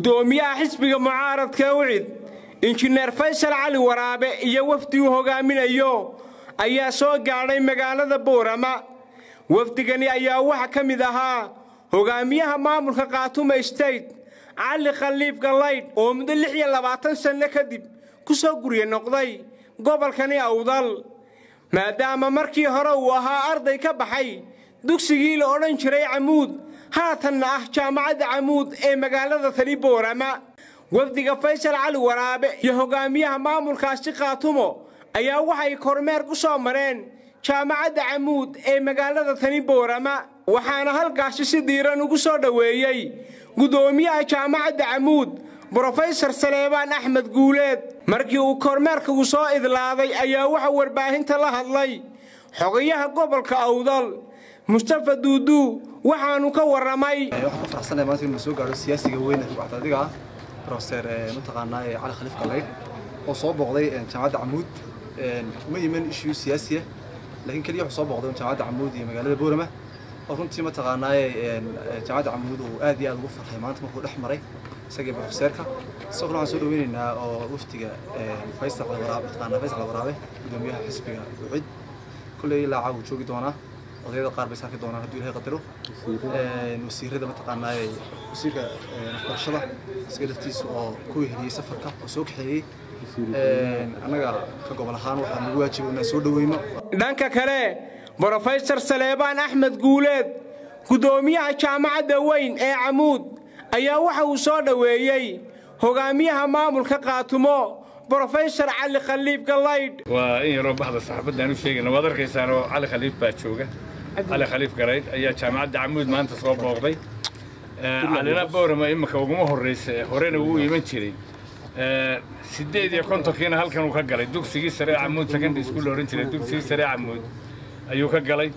guddoomiyaha xisbiga mucaaradka ucid injineer faysal cali waraabe iyo wafdi uu hogaaminayo ayaa soo gaadhay magaalada boorama wafdigani ayaa waxa ka mid ahaa hogaamiyaha maamulka khaatume state cali khaliif gallaydh oo muddo lix iyo labaatan sanno kadib ku soo gurye noqday gobolkani awdal maadaama markii hore uu ahaa arday ka baxay dugsigii la odhan jiray camuud haatanna ah jaamacadda camuud ee magaalada tani boorama wafdiga faysal cali waraabe iyo hogaamiyaha maamulkaasi khaatumo ayaa waxay kormeer ku soo mareen jaamacadda camuud ee magaalada tani boorama waxaana halkaasi si diiran ugu soo dhoweeyey guddoomiyaha jaamacadda camuud brofesor saleebaan axmed guuleed markii uu kormeerkagu soo idlaaday ayaa waxa warbaahinta la hadlay xogayaha gobolka awdal mustafa duuduu waxaanu ka warramay waxaan ku faraxsanahay maanta inuu soo gaadho siyaasiga weyn ee ruuxda adiga ah professor mataqaanaa cali khaliif gallaydh oo soo booqday jaamacadda camuud ma yimin issue siyaasiya laakiin keliya wuxuu soo booqday jaamacadda camuud iyo magaalada boorama oo runtii mataqaanaa jaamacadda camuud uu aad iyo aad ugu farxay maanta markuu dhex maray isagii professeerka isaguna waxaan soo dhaweynaynaa oo waftiga faysal waraabe mataqaanaa faysal waraabe gudoomiyaha xisbiga ucid kulley ilaa caaw joogi doonaa odayada qaar bay saarki doonaan hadduu ilahay qadaro wasiirada mataqaanaa wasiirka waxbarashada isaga laftiisa oo ku weheliyey safarka oo soo kaxeeyey annaga ka gobol ahaan waxaa nagu waajiba inaan soo dhaweyno dhanka kale brofesor saleebaan axmed guuleed guddoomiyaha jaamacadda weyn ee camuud ayaa waxa uu soo dhoweeyey hogaamiyaha maamulka khaatumo brofesor cali khaliif gallaydh waa in yaroo baxda saxaabadaan u sheegayna waad arkaysaan oo cali khaliif baa jooga cali khaliif garaydh ayaa jaamacadda camuud maanta soo booqday calina boorama imika uguma horraysa horena wuu iman jiray siddeed iyo kontonkiina halkan uu ka galay dugsigii sare ee camuud secondary school la odhan jiray dugsigii sare ee camuud ayuu ka galay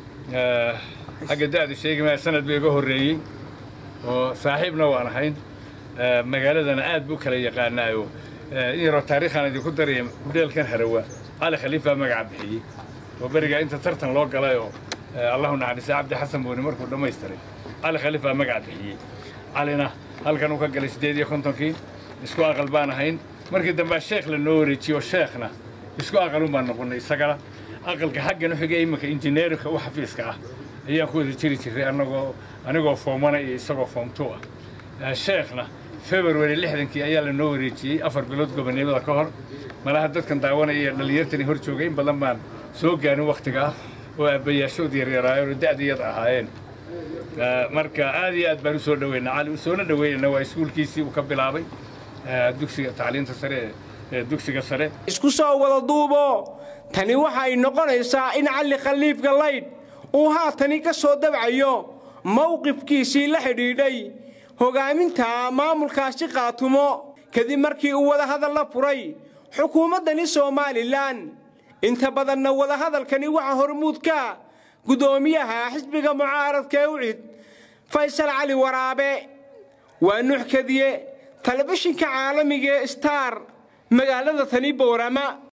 xagga da'du sheegi maya sanad buu iga horreeyey oo saaxiibna waan ahayn magaaladana aad buu kala yaqaanaayo in yaroo taariikhaan idinku daraya hudheelkan harawa cali khaliif baa magaca bixiyey oo berigaa inta tartan loo galay oo allahu naxariisa cabdi xasan buuni markuu dhammaystiray cali khaliif baa magaca bixiyey calina halkan uu ka galay siddeed iyo kontonkii isku aqal baan ahayn markii dambea sheekh la noo wareejiyo sheekhna isku aqalun baan noqonnay isagana aqalka xaggan u xigay iminka injineerinka u xafiiska ah ayaan ku wada jiri jiray anagoo anigoo foomana iyo isagoo foomtu ah sheekhna february lixdankii ayaa la noo wareejiyey afar bilood gobonimada ka hor malaha dadkan daawanaya iyo dhallinyartani hor joogay in badan baan soo gaarin wakhtiga ah oo aabbayaashood yaryaraayeen oo da'diyada ahaayeen marka aad iyo aad baan u soo dhaweynaa cali soona dhaweynayna waa iskuulkiisii uu ka bilaabay dugsiga tacliinta sare ee dugsiga sare isku soo wada duubo tani waxa ay noqonaysaa in cali khaliif gallaydh uu haatani ka soo dabcayo mowqifkiisii la xidhiidhay hogaaminta maamulkaasi khaatumo kadib markii uu wadahadal la furay xukuumaddani somalilan inta badanna wadahadalkani waxa hormuudka guddoomiyaha xisbiga mucaaradka ee ucid faysal cali waraabe waa nuux kadiye telefishinka caalamiga ee star magaalada tani boorama